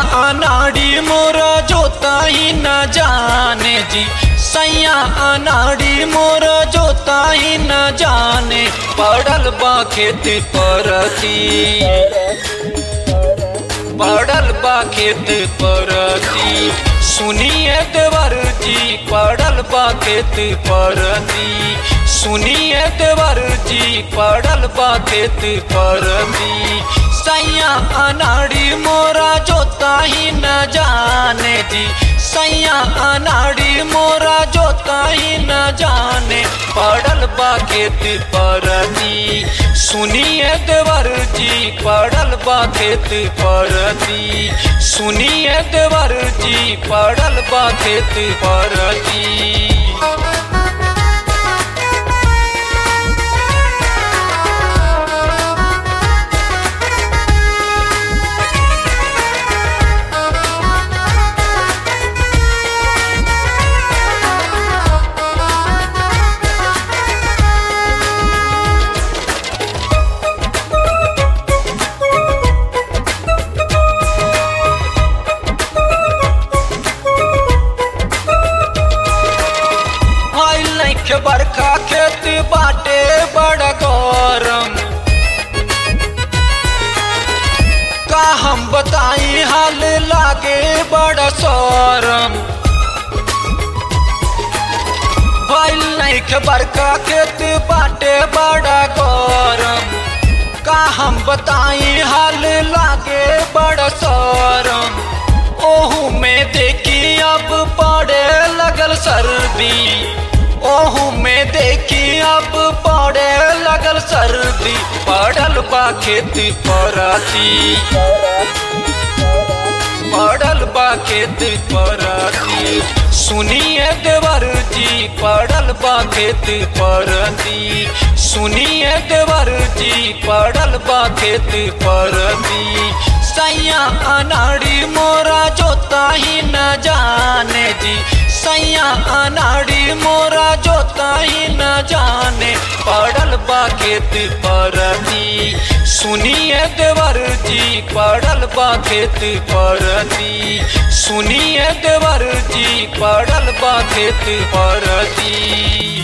अनाड़ी मोरा जोता ही न जाने जी सैया अनाड़ी मोरा जोता ही न जाने पड़ल बा खेत परती पड़ल बा खेत परती सुनिए देवर जी पड़ल बा खेत परती सुनिए देवर जी पड़ल बा खेत परती सैया अनाड़ी मोरा जोता ही न जाने जी सैया अनाड़ी मोरा जोता ही न जाने पड़ल बा खेत परती सुनिए देवर जी पड़ल बा खेत परती सुनिए देवर जी पड़ल बा खेत परती के बरखा खेत बाटे बड़ा गौरम का हम बताई हाल लागे बड़ा सौरम भइल नहीं के बरखा खेत बाटे बड़ा गौरम का हम बताई हाल लागे बड़ा सौरम ओहू में देखी अब पड़े लगल सर्दी ओहू में देखी अब पड़े लगल सर्दी पड़ल बा खेत पराती पड़ल बा खेत पराती सुनिए देवर जी पड़ल बा खेत परती सुनिए देवर जी पड़ल बा खेत परती सैया अनाड़ी मोरा जोता ही न जाने जी सैया अनाड़ी मोरा जोता ही न जाने पड़ल बा खेत परती सुनिए देवर जी पड़ल बा खेत परती सुनिए देवर जी पड़ल बा खेत परती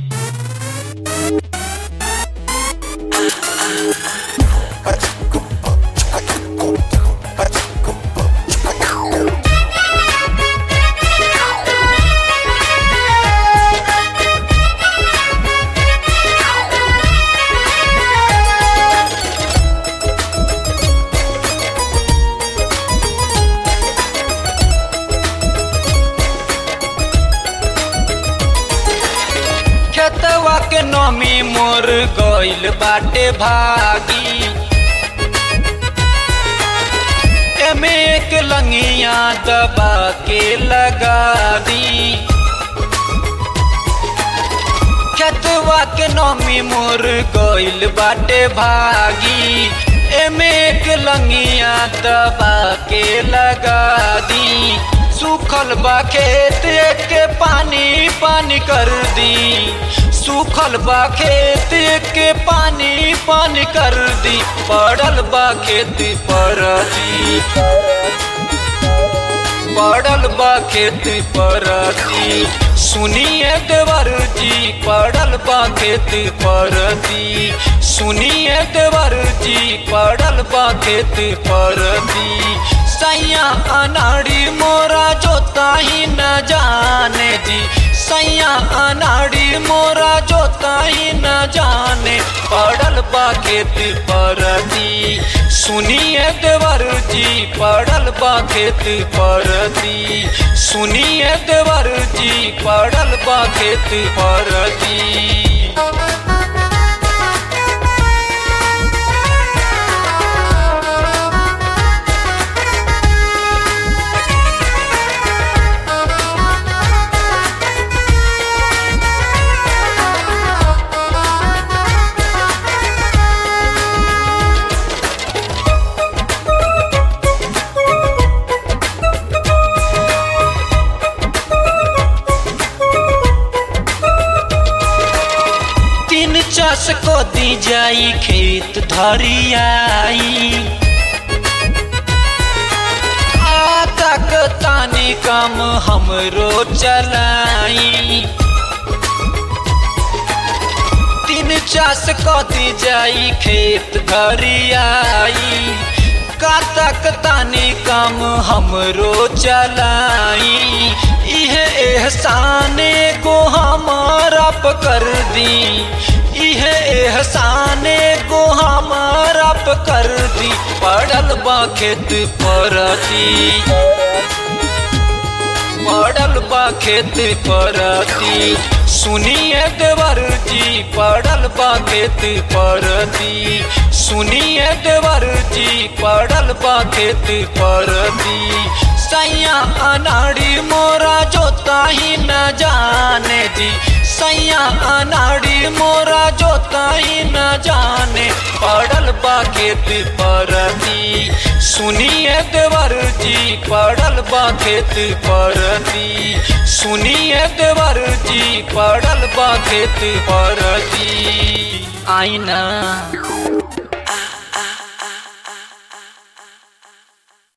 खेतवा के नमी मोर गइल बाटे भागी एमे एक लंगिया दबा के लगा दी खेतवा के नमी मोर गइल बाटे भागी एमे एक लंगिया दबा के लगा दी सूखल बा खेत के पानी पानी कर दी सूखल बा खेत के पानी पानी कर दी पड़ल बा खेत परती पड़ल बा खेत परती सुनिए देवर जी पड़ल बा खेत परती सुनिए देवर जी पड़ल बा खेत परती सैया अनाड़ी मोरा जोता ही न जाने जी सैया अनाड़ी मोरा जोता ही न जाने पड़ल बा खेत परती सुनिए देवर जी पड़ल बा खेत परती सुनिए देवर जी पड़ल बा खेत परती तीन चास को दी जाई खेत धरियाई तानी काम हमरो चलाई तीन चास कदी जाई खेत घरियाई कातक तानी काम हमरो चलाई इहे एहसाने को हमारा कर दी इहे एहसाने को हमारा कर दी पड़ल बा खेत परती पड़ल बा खेत परती सुनिए देवर जी पड़ल बा खेत परती सुनिए देवर जी पड़ल बा खेत परती सैया अनाड़ी मोरा जोता ही न जाने जी सैया अनाड़ी मोरा जोता ही न जाने पड़ल बा खेत परती सुनिए देवर जी पड़ल बा खेत परती सुनिए देवर जी पड़ल बा खेत परती आईना